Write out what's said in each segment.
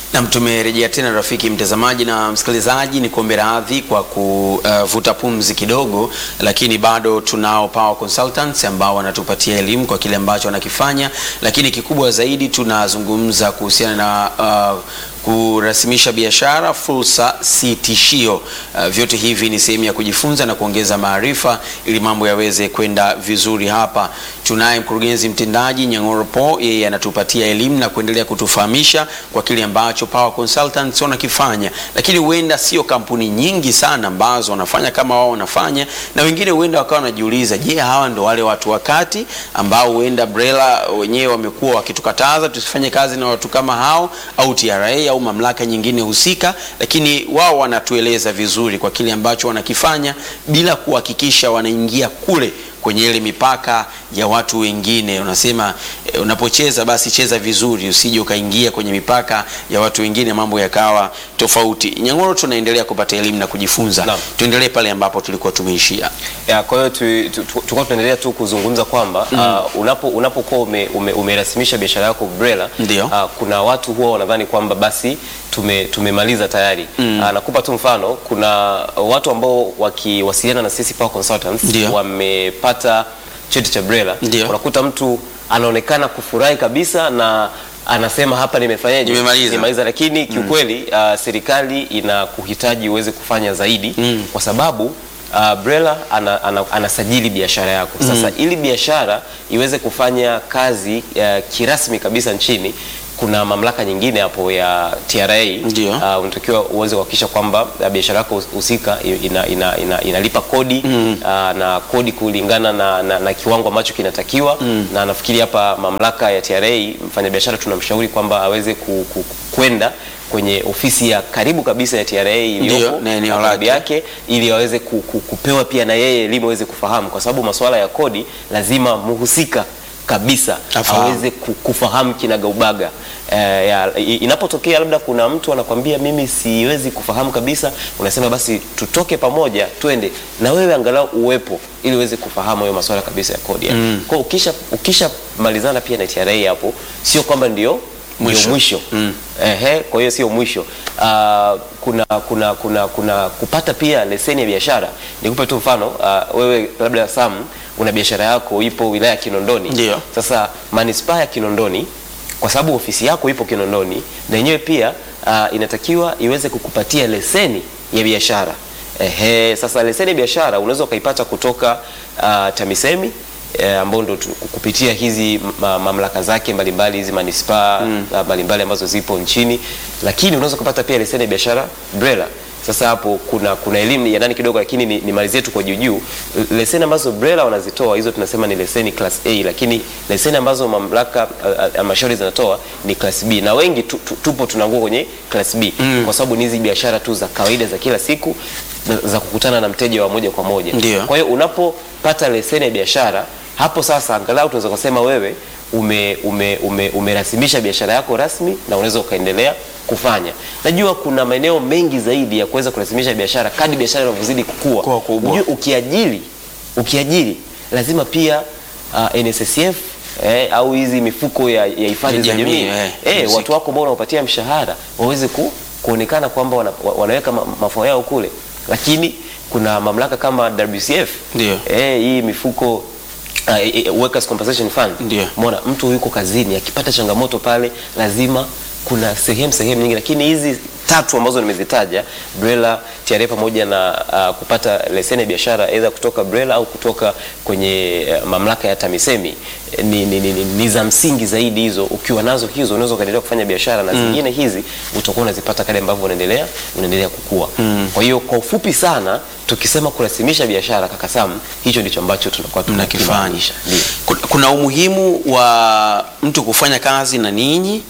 Nam, tumerejea tena rafiki mtazamaji na msikilizaji, ni kuombe radhi kwa kuvuta uh, pumzi kidogo, lakini bado tunao Power Consultants ambao wanatupatia elimu kwa kile ambacho wanakifanya, lakini kikubwa zaidi tunazungumza kuhusiana na uh, kurasimisha biashara, fursa si tishio. Uh, vyote hivi ni sehemu ya kujifunza na kuongeza maarifa ili mambo yaweze kwenda vizuri. Hapa tunaye mkurugenzi mtendaji Nyang'oro Po, yeye anatupatia elimu na kuendelea kutufahamisha kwa kile ambacho Power Consultants wanakifanya, lakini huenda sio kampuni nyingi sana ambazo wanafanya kama wao wanafanya, na wengine huenda wakawa wanajiuliza, je, hawa ndo wale watu wakati ambao huenda BRELA wenyewe wamekuwa wakitukataza tusifanye kazi na watu kama hao au TRA au mamlaka nyingine husika, lakini wao wanatueleza vizuri kwa kile ambacho wanakifanya bila kuhakikisha wanaingia kule kwenye ile mipaka ya watu wengine. Unasema eh, unapocheza basi cheza vizuri, usije ukaingia kwenye mipaka ya watu wengine, mambo yakawa tofauti. Nyang'oro, tunaendelea kupata elimu na kujifunza. Naam. Tuendelee pale ambapo tulikuwa tumeishia. Ya, kwa hiyo tu- tu- tu- tulikuwa tunaendelea tu kuzungumza kwamba uh, unapo unapokuwa ume, ume, umerasimisha biashara yako BRELA Ndio. uh, kuna watu huwa wanadhani kwamba basi tume, tumemaliza tayari uh, nakupa tu mfano, kuna watu ambao wakiwasiliana na sisi Power Consultants Ndio. wamepata cheti cha BRELA, Ndio. unakuta mtu anaonekana kufurahi kabisa na anasema hapa nimefanyaje, Nimemaliza. nimemaliza, lakini kiukweli uh, serikali inakuhitaji uweze kufanya zaidi kwa sababu uh, BRELA ana, ana, anasajili biashara yako. Sasa ili biashara iweze kufanya kazi uh, kirasmi kabisa nchini kuna mamlaka nyingine hapo ya TRA Ndio. uh, unatakiwa uweze kuhakikisha kwamba uh, biashara yako husika ina, ina, ina, inalipa kodi uh, na kodi kulingana na, na, na kiwango ambacho kinatakiwa na nafikiri hapa mamlaka ya TRA mfanyabiashara tunamshauri kwamba aweze ku, ku, kwenda kwenye ofisi ya karibu kabisa ya TRA iliyopo na eneo karibu lake. yake ili aweze ku, ku, kupewa pia na yeye elimu aweze kufahamu, kwa sababu masuala ya kodi lazima muhusika kabisa Afahamu. aweze ku- kufahamu kinagaubaga. Eh, ya- i- inapotokea labda kuna mtu anakwambia mimi siwezi kufahamu kabisa, unasema basi tutoke pamoja twende na wewe angalau uwepo ili uweze kufahamu hayo masuala kabisa ya kodi. Mm. Kwa hiyo ukisha ukisha malizana pia na TRA hapo, sio kwamba ndio ndio Mwisho. mwisho Mm. Ehe, kwa hiyo sio mwisho. Ah, kuna kuna kuna kuna kupata pia leseni ya biashara. Nikupe tu mfano, ah, wewe labda Sam una biashara yako ipo wilaya ya Kinondoni. Ndio. Sasa manispaa ya Kinondoni kwa sababu ofisi yako ipo Kinondoni na yenyewe pia ah, inatakiwa iweze kukupatia leseni ya biashara. Ehe, sasa leseni ya biashara unaweza ukaipata kutoka ah, TAMISEMI eh, ambao ndo tu- kupitia hizi ma, mamlaka zake mbalimbali hizi manispaa ah, mbalimbali ambazo zipo nchini, lakini unaweza kupata pia leseni ya biashara BRELA. Sasa hapo kuna kuna elimu ya ndani kidogo, lakini ni, ni malizie tu kwa juu juu. Leseni ambazo BRELA wanazitoa hizo tunasema ni leseni class A, lakini leseni ambazo mamlaka ah, ah, halmashauri zinatoa ni class B, na wengi tu, tu, tupo tunaangua kwenye class B kwa sababu ni hizi biashara tu za kawaida za kila siku na- za kukutana na mteja wa moja kwa moja. Ndio. Kwa hiyo unapopata leseni ya biashara hapo sasa, angalau tunaweza kusema wewe ume, ume, ume, umerasimisha biashara yako rasmi na unaweza ukaendelea kufanya. Najua kuna maeneo mengi zaidi ya kuweza kurasimisha biashara kadri biashara inavyozidi kukua. Kuwa kubwa. Unajua ukiajiri ukiajiri lazima pia uh, NSSF eh, au hizi mifuko ya, ya hifadhi Ya za jamii, jamii eh, eh, muziki. watu wako ambao unawapatia mshahara waweze ku, kuonekana kwamba wana, wa- wanaweka ma, mafao yao kule, lakini kuna mamlaka kama WCF Ndio. eh, hii mifuko uh, eh, eh, Workers Compensation Fund. Ndio. Umeona mtu yuko kazini akipata changamoto pale lazima kuna sehemu sehemu nyingi, lakini hizi tatu ambazo nimezitaja BRELA, TRA pamoja na uh, kupata leseni ya biashara aidha kutoka BRELA au kutoka kwenye uh, mamlaka ya TAMISEMI eh, ni, ni, ni, ni, ni za msingi zaidi hizo. Ukiwa nazo hizo unaweza ukaendelea kufanya biashara na zingine hizi utakuwa unazipata kadri ambavyo unaendelea unaendelea kukua. Kwa hiyo kwa ufupi sana tukisema kurasimisha biashara, kaka Sam, hicho ndicho ambacho tunakuwa mnakifanya. tunakimaanisha. Ndio. Kuna- Kuna umuhimu wa mtu kufanya kazi na ninyi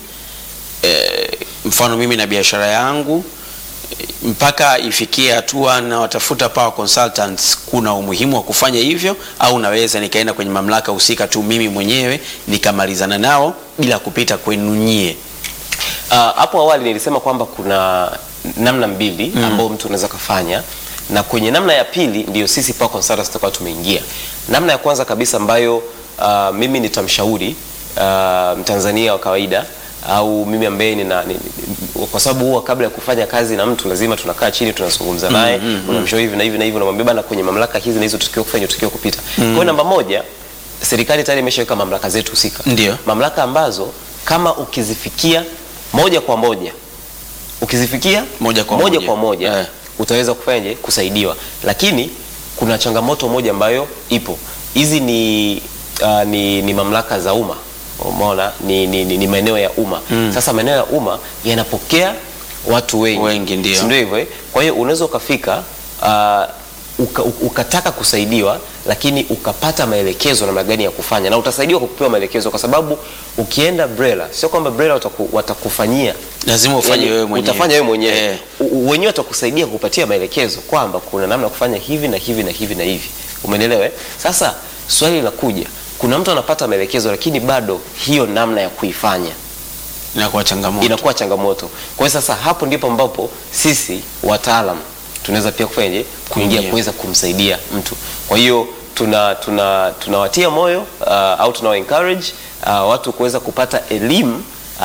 e, mfano mimi na biashara yangu eh, mpaka ifikie hatua na watafuta Power Consultants, kuna umuhimu wa kufanya hivyo, au naweza nikaenda kwenye mamlaka husika tu mimi mwenyewe nikamalizana nao bila kupita kwenu nyie? Ah, hapo awali nilisema kwamba kuna namna mbili ambayo mtu unaweza kufanya na kwenye namna ya pili ndiyo sisi Power Consultants tutakuwa tumeingia. Namna ya kwanza kabisa ambayo ah, mimi nitamshauri ah, Mtanzania wa kawaida au mimi ambaye nina ni, ni, kwa sababu huwa kabla ya kufanya kazi na mtu lazima tunakaa chini tunazungumza naye unamshauri hivi na hivi na hivi unamwambia bana kwenye mamlaka hizi na hizo tukiwa kufanya tukiwa kupita kwa hiyo namba moja serikali tayari imeshaweka mamlaka zetu husika Ndio. mamlaka ambazo kama ukizifikia moja kwa moja ukizifikia Moja kwa moja, moja. kwa moja Eh. utaweza kufanyaje kusaidiwa lakini kuna changamoto moja ambayo ipo hizi ni, uh, ni, ni mamlaka za umma umeona ni, ni, ni, ni maeneo ya umma sasa maeneo ya umma yanapokea watu wengi, Wengi, ndio. Si ndio hivyo eh? kwa hiyo unaweza ukafika uh, uka, uka- ukataka kusaidiwa lakini ukapata maelekezo namna gani ya kufanya na utasaidiwa kwa kupewa maelekezo kwa sababu ukienda BRELA sio kwamba BRELA wataku, watakufanyia lazima ufanye Yaani, wewe mwenyewe utafanya wewe mwenyewe Eh. U- u- wenyewe watakusaidia kupatia maelekezo kwamba kuna namna ya kufanya hivi na hivi na hivi na hivi umeelewa eh? sasa swali linakuja kuna mtu anapata maelekezo lakini bado hiyo namna ya kuifanya inakuwa changamoto inakuwa changamoto kwa hiyo sasa hapo ndipo ambapo sisi wataalam tunaweza pia kufanyaje kuingia Kuingia. kuweza kumsaidia mtu kwa hiyo tuna tuna tunawatia moyo uh, au tunawa encourage uh, watu kuweza kupata elimu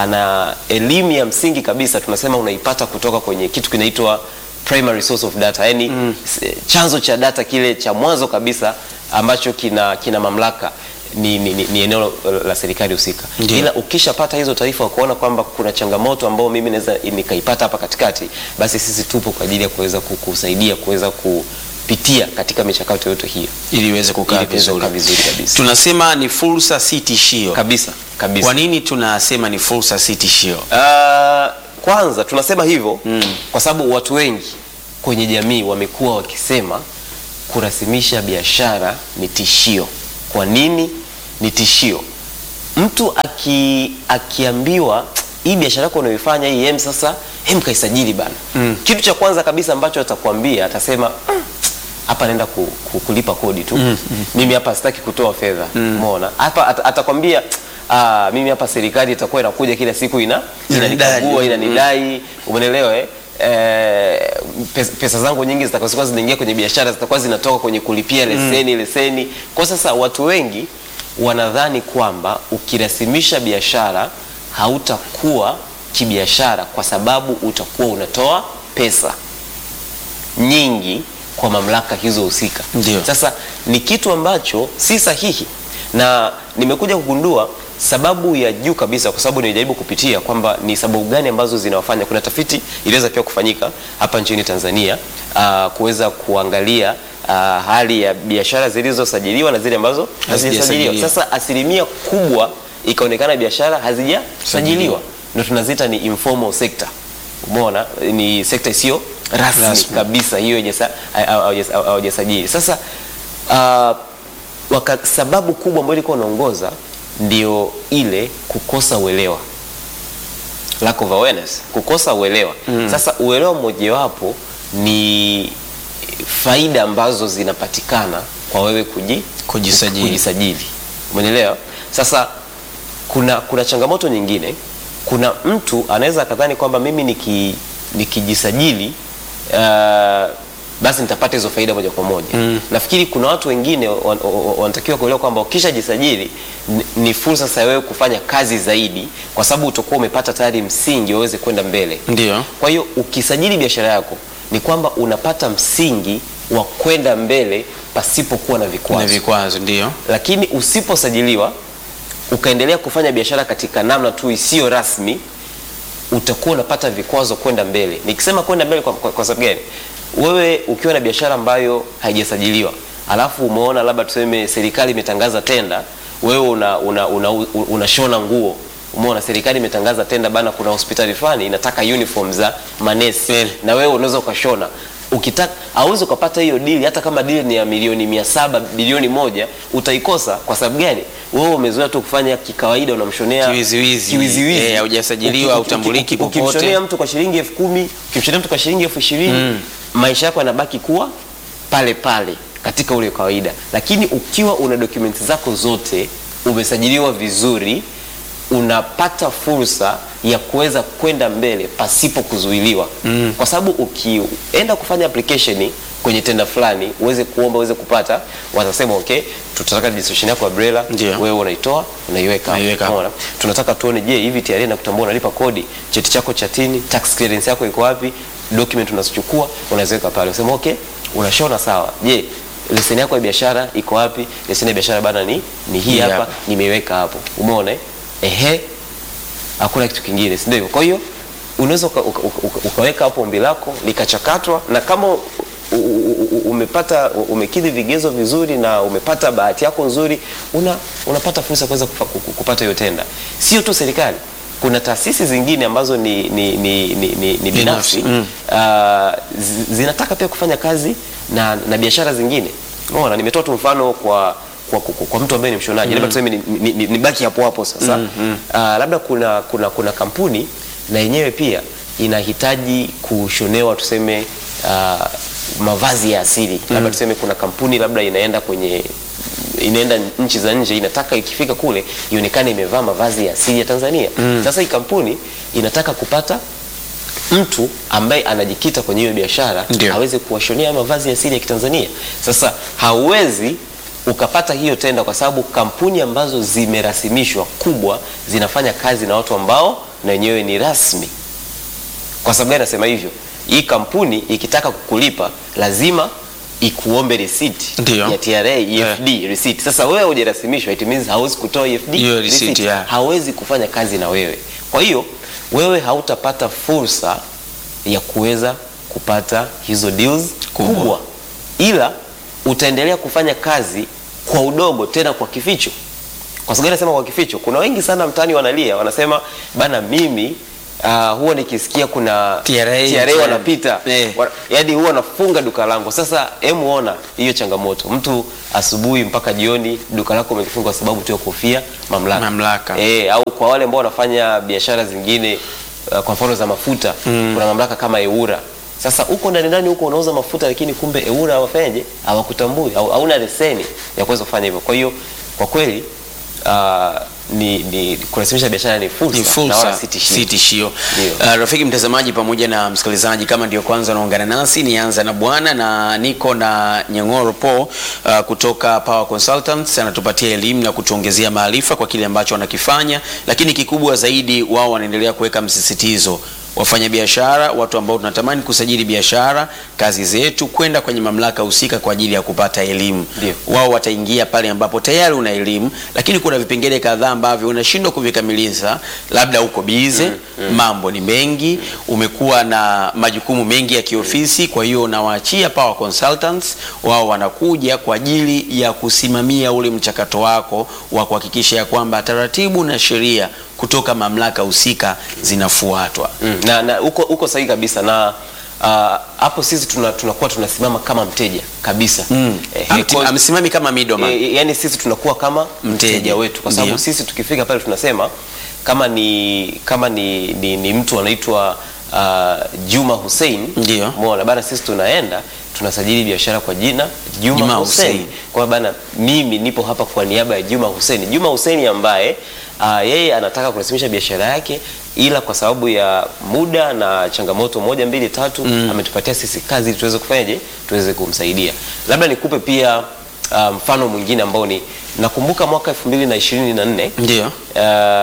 na elimu ya msingi kabisa tunasema unaipata kutoka kwenye kitu kinaitwa primary source of data yani mm. chanzo cha data kile cha mwanzo kabisa ambacho kina kina mamlaka ni, ni, ni, ni eneo la serikali husika Ndio. ila ukishapata hizo taarifa kuona kwamba kuna changamoto ambayo mimi naweza nikaipata hapa katikati basi sisi tupo kwa ajili ya kuweza kukusaidia kuweza kupitia katika michakato yote hiyo ili iweze kukaa Ili kuweza vizuri kukaa vizuri kabisa. tunasema ni fursa si tishio kabisa kabisa kwa nini tunasema ni fursa si tishio Ah, kwanza tunasema hivyo mm. kwa sababu watu wengi kwenye jamii wamekuwa wakisema kurasimisha biashara ni tishio. Kwa nini ni tishio? Mtu aki, akiambiwa hii biashara yako unayoifanya hii hem sasa hem kaisajili bana mm. kitu cha kwanza kabisa ambacho atakwambia atasema "Mm, hapa naenda ku, ku, kulipa kodi tu mm. mimi hapa sitaki kutoa fedha umeona hapa at, atakwambia ah, mimi hapa serikali itakuwa inakuja kila siku ina Inanidai. inanikagua inanidai umenelewa eh? Eh, pesa, pesa zangu nyingi zitakuwa zinaingia kwenye biashara zitakuwa zinatoka kwenye kulipia leseni leseni kwa sasa watu wengi wanadhani kwamba ukirasimisha biashara hautakuwa kibiashara kwa sababu utakuwa unatoa pesa nyingi kwa mamlaka hizo husika. Ndio. Sasa ni kitu ambacho si sahihi, na nimekuja kugundua sababu ya juu kabisa, kwa sababu nilijaribu kupitia kwamba ni sababu gani ambazo zinawafanya. Kuna tafiti iliweza pia kufanyika hapa nchini Tanzania uh, kuweza kuangalia uh, hali ya biashara zilizosajiliwa na zile ambazo hazijasajiliwa. Hazijasajiliwa. Sasa asilimia kubwa ikaonekana biashara hazijasajiliwa, ndio tunaziita ni informal sector. Umeona, ni sekta isiyo rasmi, Rasmi. kabisa, hiyo haijasa- ha- ha- hawajas- hawajasajili. Sasa uh, waka, sababu kubwa ambayo ilikuwa inaongoza ndio ile kukosa uelewa, lack of awareness, kukosa uelewa. Sasa uelewa mmojawapo ni faida ambazo zinapatikana kwa wewe kuji, Kujisajili. kujisajili. Umeelewa? Sasa kuna kuna changamoto nyingine. Kuna mtu anaweza akadhani kwamba mimi niki, nikijisajili uh, basi nitapata hizo faida moja kwa moja. Nafikiri kuna watu wengine wan- wan- wanatakiwa kuelewa kwamba ukishajisajili ni- ni fursa sasa ya wewe kufanya kazi zaidi, kwa sababu utakuwa umepata tayari msingi waweze kwenda mbele. ndio Kwa hiyo ukisajili biashara yako ni kwamba unapata msingi wa kwenda mbele pasipokuwa na vikwazo na vikwazo ndio lakini usiposajiliwa ukaendelea kufanya biashara katika namna tu isiyo rasmi utakuwa unapata vikwazo kwenda mbele nikisema kwenda mbele kwa, kwa, kwa sababu gani wewe ukiwa na biashara ambayo haijasajiliwa alafu umeona labda tuseme serikali imetangaza tenda wewe una, una, una, una, unashona nguo umeona serikali imetangaza tenda bana kuna hospitali fulani inataka uniform za manesi Kweli. na wewe unaweza ukashona ukitaka auwezi ukapata hiyo dili hata kama dili ni ya milioni mia saba bilioni moja utaikosa kwa sababu gani wewe umezoea tu kufanya kikawaida unamshonea Kiwiziwizi. kiwiziwizi. Eh, haujasajiliwa, Uki- hautambuliki uki- uki- popote. ukimshonea mtu kwa shilingi elfu kumi ukimshonea mtu kwa shilingi elfu ishirini maisha yako yanabaki kuwa pale pale katika ule kawaida lakini ukiwa una dokumenti zako zote umesajiliwa vizuri unapata fursa ya kuweza kwenda mbele pasipo kuzuiliwa mm. kwa sababu ukienda kufanya application kwenye tenda fulani uweze kuomba uweze kupata, watasema okay, tutataka registration yako ya BRELA, Ndio. wewe unaitoa unaiweka hapo. Unaiweka hapo. Unaona? tunataka tuone, je, hivi TRA na kutambua unalipa kodi, cheti chako cha tini, tax clearance yako iko wapi, document unazochukua unaziweka pale, usema okay, unashona sawa. Je, leseni yako ya biashara iko wapi? Leseni ya biashara bana ni ni hii Hii hapa, hapa. nimeiweka hapo. Umeona eh? Ehe, hakuna kitu kingine, si ndio? Kwa hiyo unaweza uka, uka, uka, ukaweka hapo ombi lako likachakatwa, na kama u- u- u- u- umepata umekidhi vigezo vizuri na umepata bahati yako nzuri, una, unapata fursa ya kuweza kufa- ku- ku- kupata hiyo tenda. Sio tu serikali, kuna taasisi zingine ambazo ni, ni, ni, ni, ni, ni binafsi Mm. ah, zi- zinataka pia kufanya kazi na, na biashara zingine. Umeona, nimetoa tu mfano kwa kwa, kwa, kwa mtu ambaye ni mshonaji labda tuseme ni, ni, ni, ni baki hapo hapo sasa Ah, labda kuna, kuna, kuna kampuni na yenyewe pia inahitaji kushonewa tuseme ah, mavazi ya asili labda tuseme kuna kampuni labda inaenda kwenye inaenda nchi za nje inataka ikifika kule ionekane imevaa mavazi ya asili ya Tanzania. Sasa hii kampuni inataka kupata mtu ambaye anajikita kwenye hiyo biashara Ndio. aweze kuwashonea mavazi ya asili ya Kitanzania. Sasa hauwezi ukapata hiyo tenda kwa sababu kampuni ambazo zimerasimishwa kubwa zinafanya kazi na watu ambao na wenyewe ni rasmi. Kwa sababu gani nasema hivyo? Hii kampuni ikitaka kukulipa lazima ikuombe receipt Ndio. ya TRA EFD receipt. Sasa wewe hujarasimishwa, it means hauwezi kutoa EFD Hiyo receipt, yeah. hawezi kufanya kazi na wewe. Kwa hiyo wewe hautapata fursa ya kuweza kupata hizo deals Kubwa. kubwa, ila utaendelea kufanya kazi kwa udogo, tena kwa kificho. Kwa sababu nasema kwa kificho, kuna wengi sana mtaani wanalia, wanasema bana, mimi uh, huwa nikisikia kuna TRA, TRA wanapita Eh. Wa- yaani huwa nafunga duka langu. Sasa hemu ona hiyo changamoto, mtu asubuhi mpaka jioni duka lako umekifunga kwa sababu tu ya kofia mamlaka, Mamlaka. Eh, au kwa wale ambao wanafanya biashara zingine uh, kwa mfano za mafuta kuna mamlaka kama EWURA. Sasa huko ndani ndani huko unauza mafuta, lakini kumbe EWURA hawafanyaje, hawakutambui au hauna leseni ya kuweza kufanya hivyo. Kwa hiyo kwa kweli uh, ni, ni kurasimisha biashara ni fursa, ni na wala fursa si tishio. si tishio. Ndio. Uh, rafiki mtazamaji pamoja na msikilizaji, kama ndio kwanza unaungana nasi, nianza na bwana na niko na Nyang'oro Po uh, kutoka Power Consultants, anatupatia elimu na kutuongezea maarifa kwa kile ambacho wanakifanya, lakini kikubwa zaidi, wao wanaendelea kuweka msisitizo wafanyabiashara, watu ambao tunatamani kusajili biashara, kazi zetu, kwenda kwenye mamlaka husika kwa ajili ya kupata elimu. Ndio. Wao wataingia pale ambapo tayari una elimu, lakini kuna vipengele kadhaa ambavyo unashindwa kuvikamilisha, labda uko bize, mambo ni mengi, umekuwa na majukumu mengi ya kiofisi. Kwa hiyo unawaachia Power Consultants, wao wanakuja kwa ajili ya kusimamia ule mchakato wako wa kuhakikisha ya kwamba taratibu na sheria kutoka mamlaka husika zinafuatwa. Mm, na na uko uko sahihi kabisa na ah, hapo sisi tuna- tunakuwa tunasimama kama mteja kabisa Mm. Eh, Amti- because- Amsimami kama middleman. E, yani sisi tunakuwa kama Mteja. mteja wetu kwa sababu Ndio. sisi tukifika pale tunasema kama ni kama ni, ni, ni mtu anaitwa uh, Juma Hussein Ndio. umeona bana, sisi tunaenda tunasajili biashara kwa jina Juma, Juma Hussein. Hussein. Kwa hiyo bana, mimi nipo hapa kwa niaba ya Juma Hussein. Juma Hussein ambaye uh, yeye anataka kurasimisha biashara yake ila kwa sababu ya muda na changamoto moja mbili tatu ametupatia sisi kazi ili tuweze kufanyaje, tuweze kumsaidia. Labda nikupe pia uh, mfano mwingine ambao ni nakumbuka mwaka 2024 Ndio. Uh,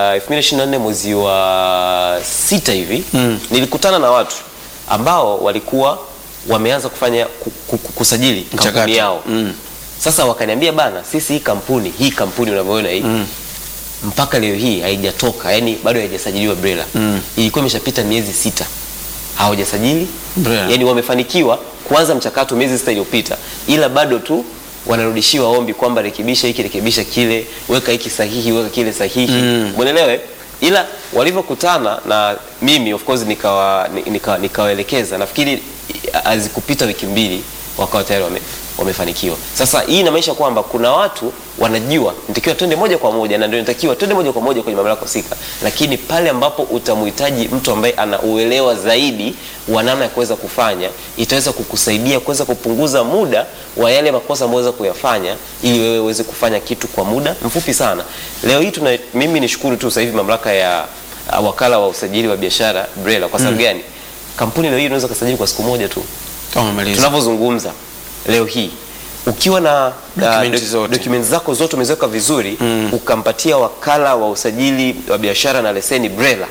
2024 mwezi wa sita hivi nilikutana na watu ambao walikuwa wameanza kufanya ku, ku, ku, kusajili Mchakato. kampuni yao Mm. sasa wakaniambia bana, sisi hii kampuni hii kampuni unavyoona hii mpaka leo hii haijatoka, yani bado haijasajiliwa BRELA. Ilikuwa imeshapita miezi sita hawajasajili BRELA. yani wamefanikiwa kuanza mchakato miezi sita iliyopita, ila bado tu wanarudishiwa ombi kwamba rekebisha hiki, rekebisha kile, weka hiki sahihi, weka kile sahihi, mwelewe. Ila walivyokutana na mimi of course nikawa nika, nikawaelekeza, nafikiri hazikupita wiki mbili wakawa tayari wame, wamefanikiwa. Sasa hii inamaanisha kwamba kuna watu wanajua nitakiwa twende moja kwa moja, na ndio nitakiwa twende moja kwa moja kwenye mamlaka husika, lakini pale ambapo utamhitaji mtu ambaye ana uelewa zaidi wa namna ya kuweza kufanya, itaweza kukusaidia kuweza kupunguza muda wa yale makosa ambayo unaweza kuyafanya, ili wewe uweze kufanya kitu kwa muda mfupi sana. Leo hii tuna, mimi nishukuru tu sasa hivi mamlaka ya uh, wakala wa usajili wa biashara BRELA. Kwa sababu gani? Kampuni leo hii unaweza kusajili kwa siku moja tu Kama umemaliza. tunavyozungumza leo hii ukiwa na Document doc- zote. documents zako zote umeziweka vizuri ukampatia wakala wa usajili wa biashara na leseni BRELA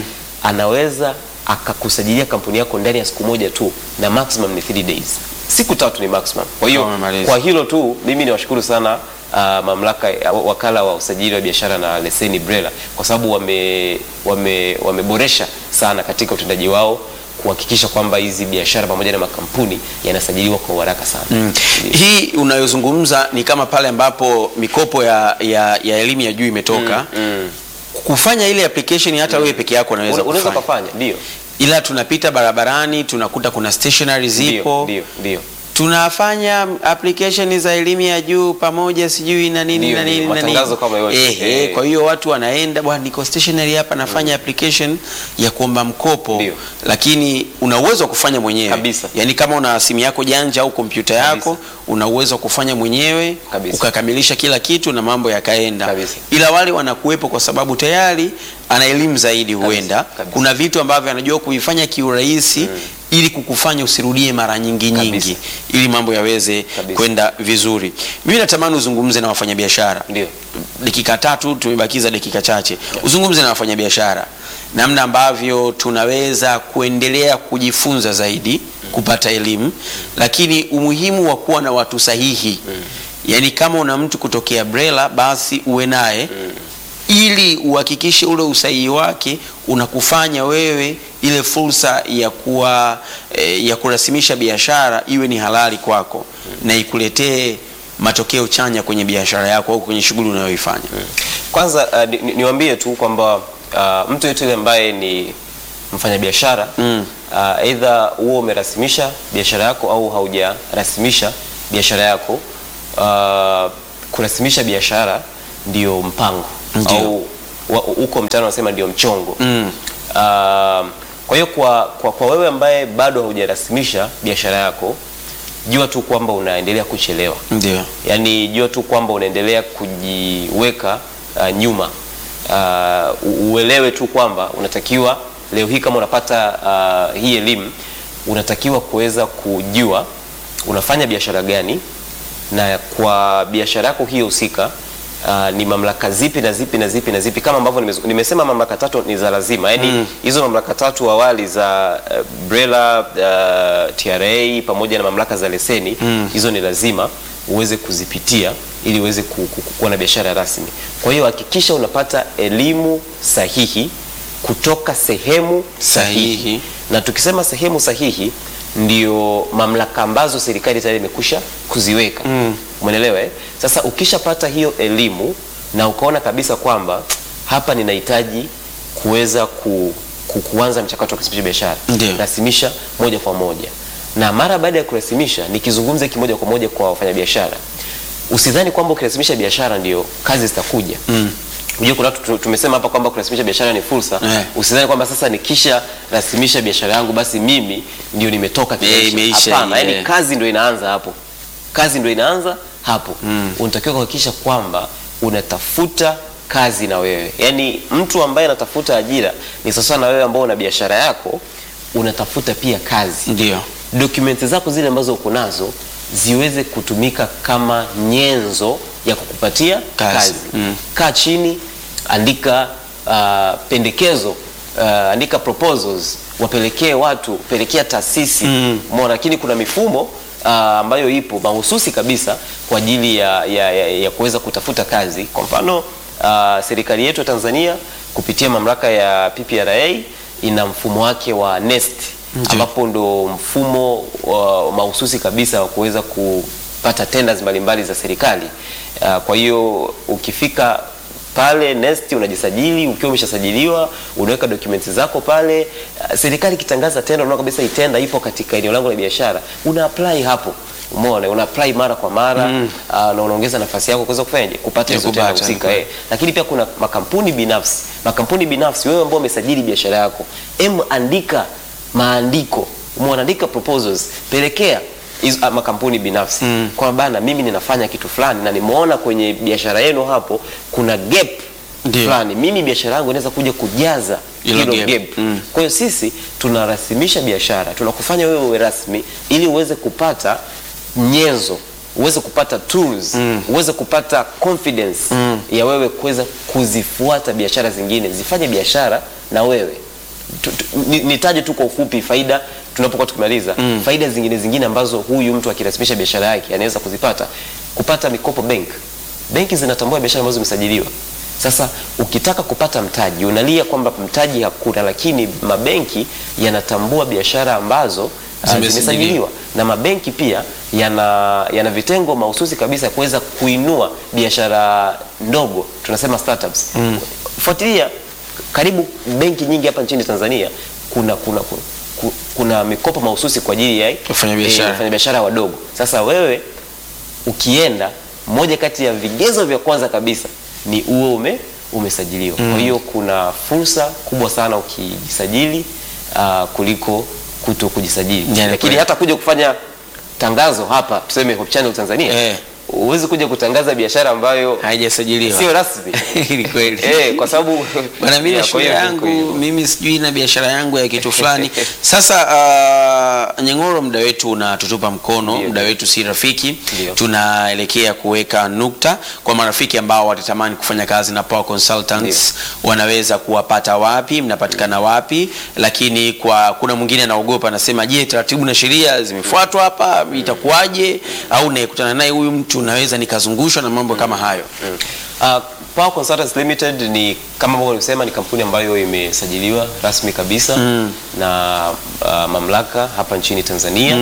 anaweza akakusajilia kampuni yako ndani ya siku moja tu na maximum ni 3 days siku tatu ni maximum kwa hiyo Wamemaliza. kwa hilo tu mimi niwashukuru sana uh, mamlaka ya- wakala wa usajili wa biashara na leseni BRELA kwa sababu wame, wame, wameboresha sana katika utendaji wao kuhakikisha kwamba hizi biashara pamoja na makampuni yanasajiliwa kwa uharaka sana Mm. Hii unayozungumza ni kama pale ambapo mikopo ya, ya, ya elimu ya juu imetoka kufanya ile application hata wewe peke yako unaweza Una- unaweza kufanya, ukafanya ndio ila tunapita barabarani tunakuta kuna stationery zipo ndio ndio tunafanya application za elimu ya juu pamoja sijui na nini Ndio, na nini ndio, na nini. matangazo kama yote. Ehe, Eh. kwa hiyo watu wanaenda bwana, niko stationery hapa nafanya application ya kuomba mkopo Ndio. lakini una uwezo wa kufanya mwenyewe Kabisa. yaani kama una simu yako janja au kompyuta yako Kabisa. una uwezo wa kufanya mwenyewe Kabisa. ukakamilisha kila kitu na mambo yakaenda Kabisa. ila wale wanakuwepo kwa sababu tayari ana elimu zaidi huenda kabisa. kuna vitu ambavyo anajua kuifanya kiurahisi ili kukufanya usirudie mara nyingi nyingi Kabisa. ili mambo yaweze Kabisa. kwenda vizuri mimi natamani uzungumze na wafanyabiashara Ndio. dakika tatu tumebakiza dakika chache uzungumze na wafanyabiashara namna ambavyo tunaweza kuendelea kujifunza zaidi kupata elimu lakini umuhimu wa kuwa na watu sahihi yaani kama una mtu kutokea brela basi uwe naye ili uhakikishe ule usahihi wake unakufanya wewe ile fursa ya kuwa eh, ya kurasimisha biashara iwe ni halali kwako na ikuletee matokeo chanya kwenye biashara yako au kwenye shughuli unayoifanya kwanza uh, ni- ni- niwaambie tu kwamba uh, mtu yeyote yule ambaye ni mfanyabiashara Mm. uh, aidha huo umerasimisha biashara yako au haujarasimisha biashara yako uh, kurasimisha biashara ndio mpango Ndio. au wa- huko mtaani wanasema ndio mchongo Mm. Uh, kwa hiyo kwa, kwa, kwa wewe ambaye bado haujarasimisha biashara yako jua tu kwamba unaendelea kuchelewa ndio yaani jua tu kwamba unaendelea kujiweka uh, nyuma uh, u- uelewe tu kwamba unatakiwa leo hii kama unapata uh, hii elimu unatakiwa kuweza kujua unafanya biashara gani na kwa biashara yako hiyo husika Uh, ni mamlaka zipi na zipi na zipi na zipi kama ambavyo nimezu- nimesema mamlaka tatu ni za lazima yaani hizo mamlaka tatu awali za uh, BRELA uh, TRA pamoja na mamlaka za leseni hizo ni lazima uweze kuzipitia ili uweze ku- ku- ku- kuwa na biashara rasmi kwa hiyo hakikisha unapata elimu sahihi kutoka sehemu sahihi, Sahihi. na tukisema sehemu sahihi ndio mamlaka ambazo serikali tayari imekusha kuziweka mm. umeelewa eh? sasa ukishapata hiyo elimu na ukaona kabisa kwamba hapa ninahitaji kuweza ku, ku, kuanza mchakato wa kurasimisha biashara Ndio. rasimisha moja kwa moja na mara baada ya kurasimisha nikizungumza kimoja kwa moja kwa wafanyabiashara usidhani kwamba ukirasimisha biashara ndio kazi zitakuja mm. Unajua kuna watu tu- tumesema hapa kwamba kurasimisha biashara ni fursa Eh. usidhani kwamba sasa nikisha rasimisha biashara yangu basi mimi ndio nimetoka Eh, kimaisha. imeisha Hapana, hii, yani eh. kazi ndio inaanza hapo kazi ndio inaanza hapo mm. unatakiwa kuhakikisha kwamba unatafuta kazi na wewe yaani mtu ambaye anatafuta ajira ni sasa na wewe ambao una biashara yako unatafuta pia kazi ndio dokumenti zako zile ambazo uko nazo ziweze kutumika kama nyenzo ya kukupatia Kazi. kazi, Mm. kaa chini andika uh, pendekezo uh, andika proposals wapelekee watu pelekea taasisi Mm. umeona lakini kuna mifumo uh, ambayo ipo mahususi kabisa kwa ajili ya, ya, ya, ya kuweza kutafuta kazi kwa mfano uh, serikali yetu ya Tanzania kupitia mamlaka ya PPRA ina mfumo wake wa NeST Ndio. ambapo ndo mfumo wa mahususi kabisa wa kuweza kupata tenders mbalimbali za serikali. Uh, kwa hiyo ukifika pale NeST unajisajili, ukiwa umeshasajiliwa unaweka documents zako pale. Uh, serikali ikitangaza tenda, unaona kabisa hii tenda ipo katika eneo langu la biashara, una apply hapo. Umeona, una apply mara kwa mara mm. uh, na unaongeza nafasi yako kuweza kufanyaje kupata Ya hizo tenda kupata, husika. ni Eh. Lakini pia kuna makampuni binafsi, makampuni binafsi, wewe ambao umesajili biashara yako, em andika maandiko, umeandika proposals, pelekea hizo ah, makampuni binafsi mm. kwa bana, mimi ninafanya kitu fulani na nimeona kwenye biashara yenu hapo kuna gap Ndio. fulani, mimi biashara yangu inaweza kuja kujaza Hilo hilo gap. gap. Mm. Kwa hiyo sisi tunarasimisha biashara, tunakufanya wewe uwe rasmi ili uweze kupata nyenzo uweze kupata tools uweze kupata confidence ya wewe kuweza kuzifuata biashara zingine zifanye biashara na wewe Tu- tu- ni- nitaje tu kwa ufupi faida tunapokuwa tukimaliza faida zingine zingine ambazo huyu mtu akirasimisha biashara yake anaweza kuzipata kupata mikopo bank benki zinatambua biashara ambazo zimesajiliwa sasa ukitaka kupata mtaji unalia kwamba mtaji hakuna lakini mabenki yanatambua biashara ambazo uh, Zimesajiliwa. zimesajiliwa na mabenki pia yana, yana vitengo mahususi kabisa ya kuweza kuinua biashara ndogo tunasema startups fuatilia karibu benki nyingi hapa nchini Tanzania kuna kuna kuna, ku- kuna mikopo mahususi kwa ajili ya Wafanyabiashara. eh, wafanyabiashara wadogo sasa wewe ukienda moja kati ya vigezo vya kwanza kabisa ni uwe ume, umesajiliwa kwa hiyo kuna fursa kubwa sana ukijisajili uh, kuliko kuto kujisajili Yani lakini kweli. hata kuja kufanya tangazo hapa tuseme Hope Channel Tanzania Eh. huwezi kuja kutangaza biashara ambayo haijasajiliwa sio rasmi Ni kweli. eh, kwa sababu Bwana, mimi na Ya, kwa shule hiyo ni yangu kweli. mimi sijui na biashara yangu ya kitu fulani. Sasa uh, Nyeng'oro, muda wetu unatutupa mkono, Ndio. muda wetu si rafiki. Ndio. Tunaelekea kuweka nukta kwa marafiki ambao watatamani kufanya kazi na Power Consultants, wanaweza kuwapata wapi? Mnapatikana wapi? Lakini kwa kuna mwingine anaogopa, anasema je, taratibu na sheria zimefuatwa hapa, itakuwaje? Au nakutana naye huyu mtu naweza nikazungushwa na mambo kama hayo? Uh, Power Consultants Limited ni kama ambavyo nilisema ni kampuni ambayo imesajiliwa rasmi kabisa na uh, mamlaka hapa nchini Tanzania.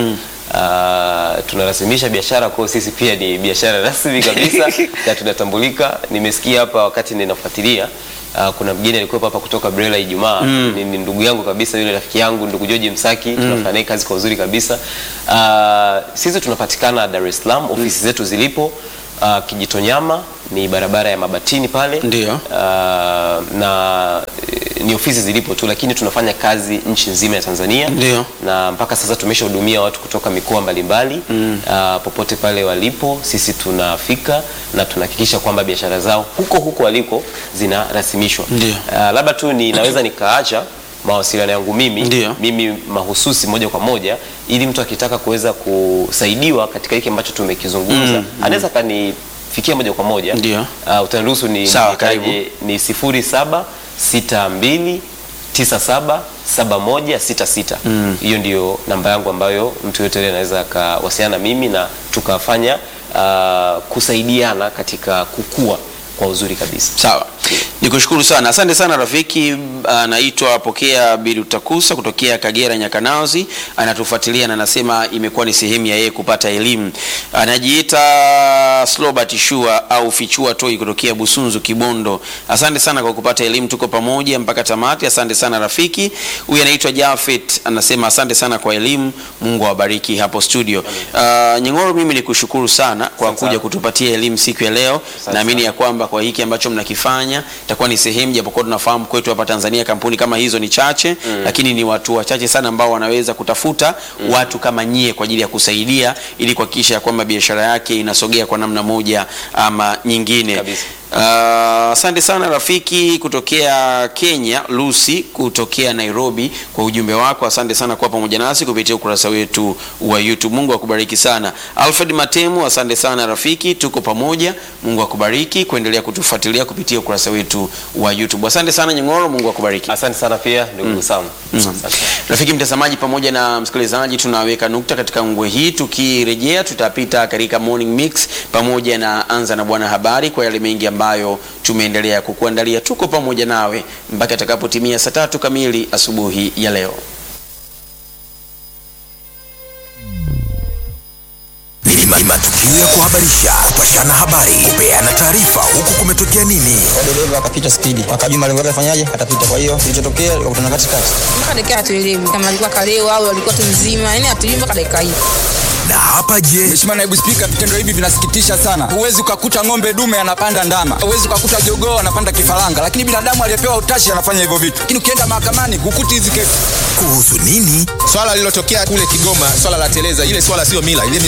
Uh, tunarasimisha biashara kwa sisi pia ni biashara rasmi kabisa na tunatambulika. Nimesikia hapa wakati ninafuatilia Uh, kuna mgeni alikuwepo hapa kutoka Brela Ijumaa ni, ni ndugu yangu kabisa, yule rafiki yangu ndugu George Msaki tunafanya naye kazi kwa uzuri kabisa. Uh, sisi tunapatikana Dar es Salaam, ofisi zetu zilipo uh, Kijitonyama ni barabara ya Mabatini pale Ndio. uh, na eh, ni ofisi zilipo tu, lakini tunafanya kazi nchi nzima ya Tanzania Ndio. na mpaka sasa tumeshahudumia watu kutoka mikoa mbalimbali uh, popote pale walipo, sisi tunafika na tunahakikisha kwamba biashara zao huko huko waliko zinarasimishwa. Ndio. Uh, labda tu ninaweza nikaacha mawasiliano yangu mimi Ndio. mimi mahususi moja kwa moja ili mtu akitaka kuweza kusaidiwa katika hiki ambacho tumekizungumza anaweza kanifikia moja kwa moja Ndio. uh, utaniruhusu ni Sawa, nitaje, karibu. ni 0762977166 hiyo ndio namba yangu ambayo mtu yote yule anaweza akawasiliana na mimi na tukafanya uh, kusaidiana katika kukua kwa uzuri kabisa Sawa, nikushukuru sana, asante sana rafiki. Anaitwa Pokea Birutakusa kutokea Kagera Nyakanazi, anatufuatilia na anasema imekuwa ni sehemu ya yeye kupata elimu. Anajiita Slobert Shua au Fichua Toi kutokea Busunzu Kibondo. Asante sana kwa kupata elimu, tuko pamoja mpaka tamati. Asante sana rafiki. Huyu anaitwa Jafet anasema asante sana kwa elimu, Mungu awabariki hapo studio. Uh, Nyeng'oro, mimi nikushukuru sana kwa Asante kuja sana. kutupatia elimu siku ya leo. Asante Naamini sana. ya kwamba kwa hiki ambacho mnakifanya itakuwa ni sehemu, japokuwa tunafahamu kwetu hapa Tanzania kampuni kama hizo ni chache lakini ni watu wachache sana ambao wanaweza kutafuta watu kama nyie kwa ajili ya kusaidia ili kuhakikisha ya kwamba biashara yake inasogea kwa namna moja ama nyingine. Kabisa. Ah, Asante sana rafiki kutokea Kenya, Lucy kutokea Nairobi kwa ujumbe wako. Asante sana kuwa pamoja nasi kupitia ukurasa wetu wa YouTube. Mungu akubariki sana. Alfred Matemu, asante sana rafiki, tuko pamoja. Mungu akubariki kuendelea kutufuatilia kupitia ukurasa wetu wa YouTube. Asante sana Nyeng'oro, Mungu akubariki. asante sana pia ndugu Sam Asante. Rafiki mtazamaji pamoja na msikilizaji, tunaweka nukta katika ngwe hii. Tukirejea tutapita katika morning mix pamoja na anza na bwana habari kwa yale mengi ambayo tumeendelea kukuandalia. Tuko pamoja nawe mpaka itakapotimia saa tatu kamili asubuhi ya leo. Ni ma- ni matukio ya kuhabarisha, kupashana habari, kupeana taarifa, huku kumetokea nini. dereva akapita spidi, akajua malengo yake afanyaje, atapita. Kwa hiyo kilichotokea ikakutana katikati. mpaka dakika hatuelewi kama alikuwa kalewa au alikuwa tu mzima, yani hatujui mpaka dakika hii. Na hapa je, Mheshimiwa Naibu Spika, vitendo hivi vinasikitisha sana. Huwezi ukakuta ng'ombe dume anapanda ndama, huwezi ukakuta jogoo anapanda kifaranga, lakini binadamu aliyepewa utashi anafanya hivyo vitu, lakini ukienda mahakamani hukuti hizi kesi. kuhusu nini? swala lililotokea kule Kigoma, swala la teleza, ile swala sio mila, ile ni